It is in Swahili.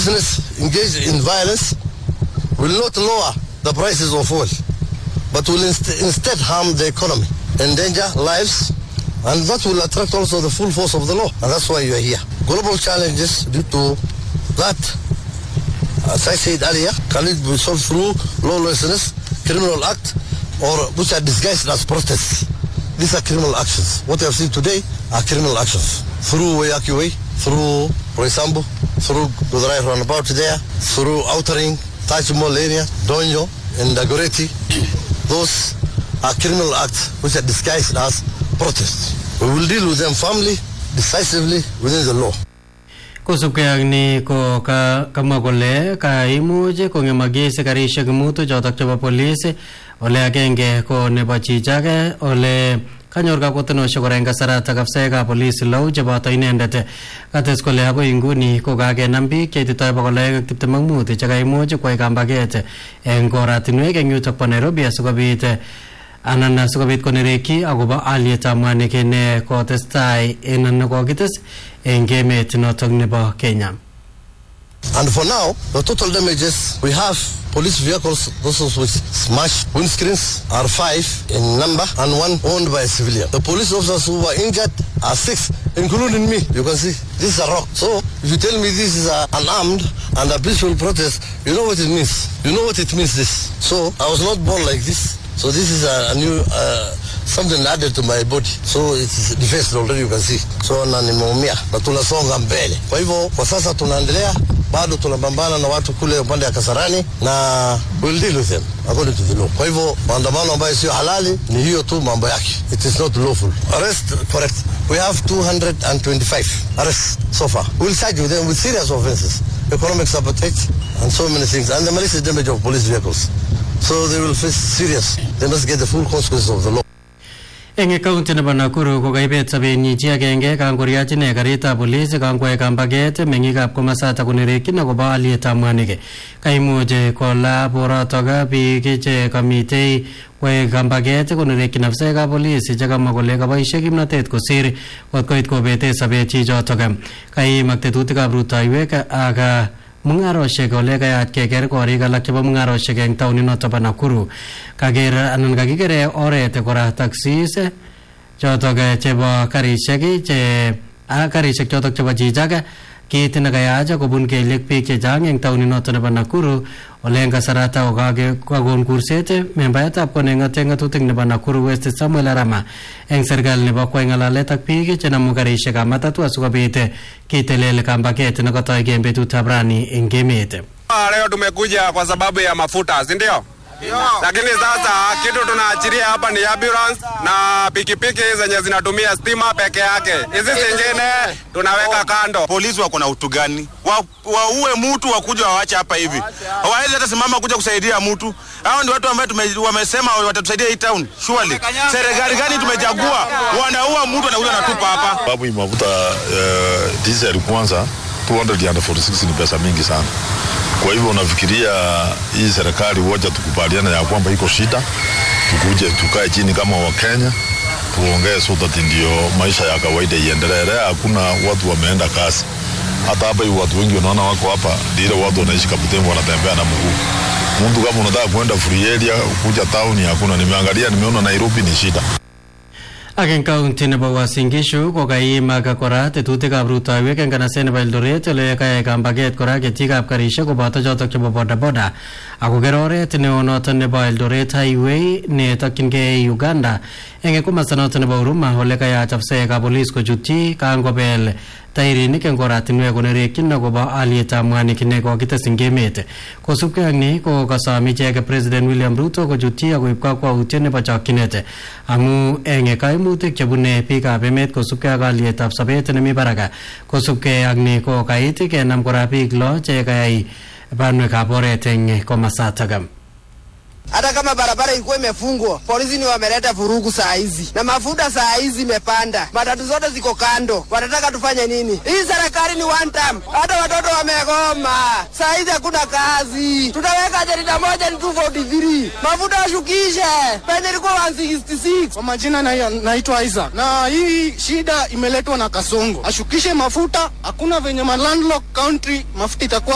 business engaged in violence will not lower the prices of oil, but will inst- instead harm the economy, endanger lives, and that will attract also the full force of the law. And that's why you are here. Global challenges due to that, as I said earlier, can it be solved through lawlessness, criminal act, or which are disguised as protests? These are criminal actions. What you have seen today are criminal actions. Through Wayaki Way, through Roysambu, through Gudarai roundabout there, through outering, Taj Mall area, Donyo, and Dagoreti. Those are criminal acts which are disguised as protests. We will deal with them firmly, decisively within the law. kosubkei ak ni ko ka kamwa kole kaimuch kong'emakis karishek mutu chotok chebo polis ole agenge ko nebo chichake ole kanyor kakwotinosiek kora eng kasaratak afsaekab polis lou cheboto inendet kates kole akoi inguni ko kakenam biik cheititoi bokol aeng ak tiptem ak mut chekaimuch kwai kambaget eng koratinwek eng yutok bo nairobi asikobit anan asikobit konerekyi akobo alyetab mwanik ne kotestai en nekokites eng emet notok nebo Kenya. And for now, the total damages we have police vehicles, those which smashed windscreens, are five in number and one owned by a civilian. The police officers who were injured are six, including me. You can see this is a rock. So if you tell me this is a, unarmed and a peaceful protest, you know what it means. You know what it means. This. So I was not born like this. So this is a, a new uh, something added to my body. So it's defaced already you can see. So na nimeumia na tunasonga mbele. Kwa hivyo kwa sasa tunaendelea bado tunapambana na watu kule upande ya Kasarani na we'll deal with them according to the law. Kwa hivyo maandamano ambayo sio halali ni hiyo tu mambo yake. It is not lawful. Arrest correct. We have 225 arrests so far. We'll charge with them with serious offenses. Economic sabotage and so many things. And the malicious damage of police vehicles. So they will face serious. They must get the full consequences of the law. eng kaunti nebo Nakuru ko kaibet sobenyi chi agenge kangoriach ine karitab polis kangwai kambaget meng'ikab komasata konerekyin akobo alyetab mwanik kaimuch kola borotok biik che kamitei kwae kambaget konerekyin afisaekab polis chekamwa kole kaboisie kimnotet kosir kot koit kobete sobet chichotok kaimak tetutikab rutoiwek ak mung'aroshek ole kayat keker korik alak chebo mung'aroshek eng taoninoto bo Nakuru kaker anan kakikere oret kora taxis chotok chebo karishek che a karishek chotok chebo chichak kit nekayach kobun kelyek biik chechang eng taoninoto nebo Nakuru ole eng kasarata kokakon kurset membayatab koneng'ate ng'atutik nebo Nakuru West Samuel Arama eng serikali nebo kwai ng'alalet ak biik chenamu karishekab matatu asikobit kitelel kambaget nekotoi eng betutab rani eng emet Leo tumekuja kwa sababu ya mafuta, si ndio? Lakini sasa kitu tunaachilia hapa ni ambulance na pikipiki zenye zinatumia stima peke yake. Hizi zingine tunaweka kando. polisi wako na utu gani? Wa- Waue mtu wakuja wawache hapa hivi, hawawezi hata simama kuja kusaidia mtu. Hao ndio watu ambao tume- wamesema watatusaidia hii town. Surely serikali gani tumechagua? Wanaua mtu anakuja natupa hapa. sababu hii mafuta uh, diesel kwanza 246 ni pesa mingi sana. Kwa hivyo unafikiria hii serikali woja tukubaliana ya kwamba iko shida, tukuje tukae chini kama Wakenya tuongee so that ndio maisha ya kawaida iendelee. Leo Hakuna watu wameenda kazi, hata hapa hivi watu wengi unaona wako hapa, ndio ile watu wanaishi Kabutembo wanatembea na mguu. Mtu kama unataka kwenda free area kuja town, hakuna. Nimeangalia, nimeona Nairobi ni shida. ak eng kaunti nebo Uasin Gishu ko kaimak kora tetutikab rutoiwek eng kanaset nebo Eldoret ole kayai kambaget kora ketikab karishek koboto chotok chebo bodaboda akoker oret neo notok nebo Eldoret highway netokyingei Uganda eng komasta notok nebo Huruma ole kayach afisaekab polis kochutyi kangobel tairinik eng oratinwek konerekyin akobo alyetab mwanik nekokites eng emet kosubkei ak ni ko kasom icheket president William Ruto kochutyi akoib kakwautiet nebo chokchinet amu eng kaimutik chebune biikab emet kosubkei ak alyetab sobet nemi barak kosubkei ak ni ko kait kenam kora biik lo che kayai banwekab oret eng komasatak hata kama barabara ilikuwa imefungwa, polisi ni wameleta vurugu saa hizi, na mafuta saa hizi imepanda, matatu zote ziko kando. Wanataka tufanye nini? Hii serikali ni one time, hata watoto wamegoma. Saa hizi hakuna kazi, tutaweka jarida moja ni 243 mafuta washukishe penye ilikuwa 166 Kwa majina na- naitwa Isaac na hii shida imeletwa na Kasongo, ashukishe mafuta. Hakuna venye ma landlocked country mafuta itakuwa